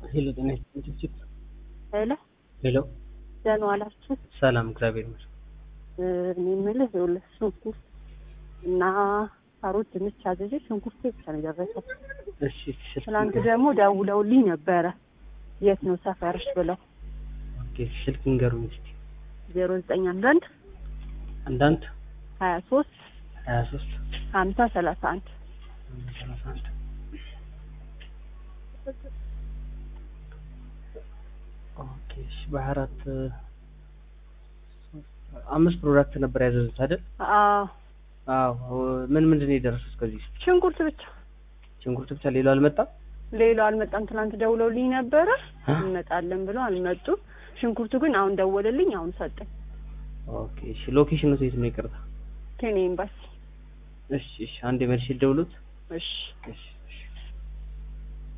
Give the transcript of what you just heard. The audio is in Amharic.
ሄሎ ጤና ይስጥልኝ። ሄሎ ሄሎ ደህና ዋላችሁ? ሰላም፣ እግዚአብሔር ይመስገን። እኔ የምልህ ይኸውልህ ሽንኩርት እና ካሮት፣ ድንች አዘዤ ሽንኩርት ብቻ ነው የደረሰው። እሺ ስልክ ትናንት ደግሞ ደውለውልኝ ነበረ የት ነው ሰፈርሽ ብለው ኦኬ፣ ስልክ ንገሩኝ እስቲ። ዜሮ ዘጠኝ አንዳንድ አንዳንድ ሀያ ሶስት ሀያ ሶስት ሀምሳ ሰላሳ አንድ ሰላሳ አንድ ኦኬ። እሺ በሀያ አራት አምስት ፕሮዳክት ነበር ያዘዙት አይደል? አዎ አዎ። ምን ምንድን ነው የደረሱት ከዚህ ውስጥ? ሽንኩርት ብቻ ሽንኩርት ብቻ፣ ሌላው አልመጣም። ሌላው አልመጣም። ትናንት ደውለውልኝ ነበረ አ? እንመጣለን ብለው አልመጡም። ሽንኩርቱ ግን አሁን ደወለልኝ፣ አሁን ሰጠኝ። ኦኬ። እሺ ሎኬሽኑ የት ነው? ይቅርታ። ኬንያ ኤምባሲ። እሺ እሺ፣ አንድ መልሼ ልደውሉት። እሺ እሺ